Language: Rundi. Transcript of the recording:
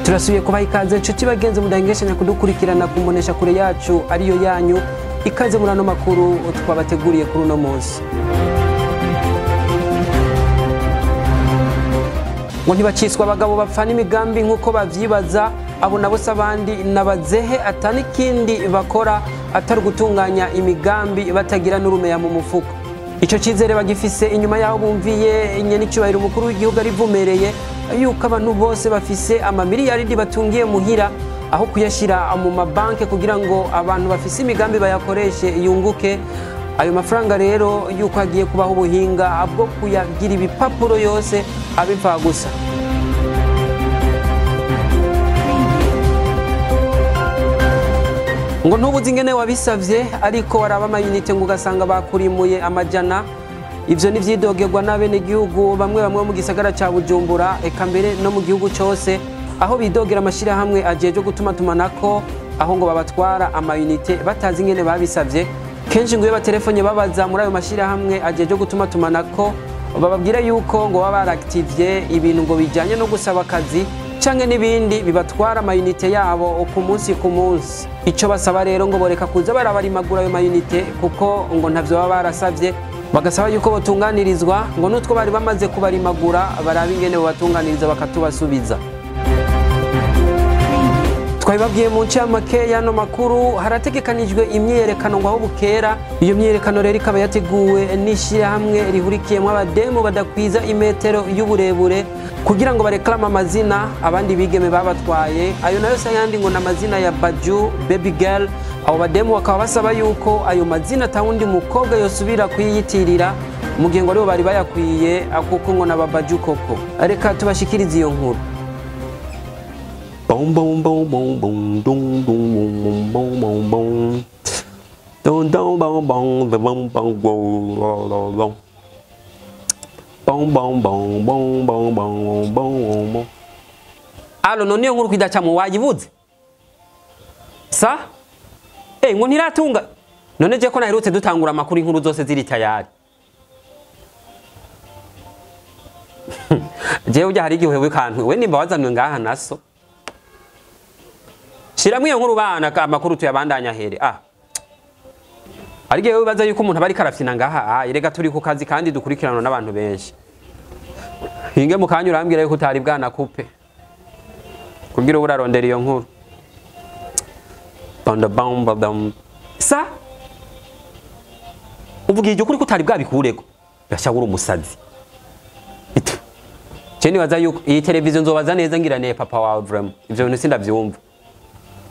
turasubiye kubaha ikaze inshuti bagenzi mudahengeshanya kudukurikirana ku mbonesha kure yacu ariyo yanyu ikaze muri ano makuru twabateguriye kuri uno munsi ngo ntibaciswa abagabo bapfana imigambi nk'uko bavyibaza abo nabo se abandi nabazehe atani ikindi bakora atari gutunganya imigambi batagira n'urumeya mu mufuko icyo cyizere bagifise inyuma y'aho bumviye nyenicubahiro umukuru w'igihugu arivumereye yuko abantu bose bafise amamiliyaridi batungiye muhira aho kuyashyira mu mabanki kugira ngo abantu bafise imigambi bayakoreshe yunguke ayo mafaranga rero yuko hagiye kubaho ubuhinga bwo kuyagira ibipapuro yose abipfa gusa ngo ntubuze ingene wabisavye ariko waraba amayinite ngo ugasanga bakurimuye amajana ivyo nivyidogerwa n'abenegihugu bamwe bamwe mu gisagara ca bujumbura eka mbere no mu gihugu cose aho bidogera amashirahamwe ajejwe gutuma tumanako aho ngo babatwara amayinite batazi ingene babisavye kenshi ngo iyo batelefonye babaza muri ayo mashirahamwe ajejwe gutuma tumanako bababwira yuko ngo baba barakitivye ibintu ngo bijanye no gusaba akazi canke n'ibindi bibatwara amayinite yabo ku munsi ku munsi ico basaba rero ngo boreka kuza barabarimagura ayo mayinite kuko ngo ntavyo baba barasavye bagasaba yuko botunganirizwa ngo n'utwo bari bamaze kubarimagura baraba ingene bobatunganiriza bakatubasubiza twabibabwiye mu ncamake y'ano makuru harategekanijwe imyiyerekano ngo aho bukera iyo myiyerekano rero ikaba yateguwe n'ishyirahamwe rihurikiyemo abademu badakwiza imetero y'uburebure kugira ngo bareklame amazina abandi bigeme babatwaye ayo nayo se ayandi ngo ni amazina ya baju baby girl abo bademu bakaba basaba yuko ayo mazina atawundi mukobwa yosubira kuyiyitirira mu gihe ngo aribo bari bayakwiye kuko ngo n'ababaju koko reka tubashikirize iyo nkuru Boom boom boom boom boom dum dum boom boom boom boom dum dum boom boom the boom boom boom boom boom boom boom boom boom boom boom boom boom alo none iyo nkuru kwidacamwe wayibuze sa eh ngo ntiratunga none je ko naherutse dutangura amakuru inkuru zose ziri tayari jewe ujya hari igihe wikantu we nimba wazanwe ngaha naso shiramwe iyo nkuru bana amakuru tuyabandanya here ah ariko yewe bibaza yuko umuntu aba ariko arafyina ngaha ah rega turi ku kazi kandi dukurikiranwa n'abantu benshi hinge mu kanya urambwira yuko utari bwana kupe kugira ubu urarondera iyo nkuru banda bamba dam sa uvuga iryo kuri ko utari bwabikurego birashobora umusazi itu je nibaza yuko iyi televiziyo nzobaza neza ngira ne papa wawe vraiment ivyo bintu sindavyumva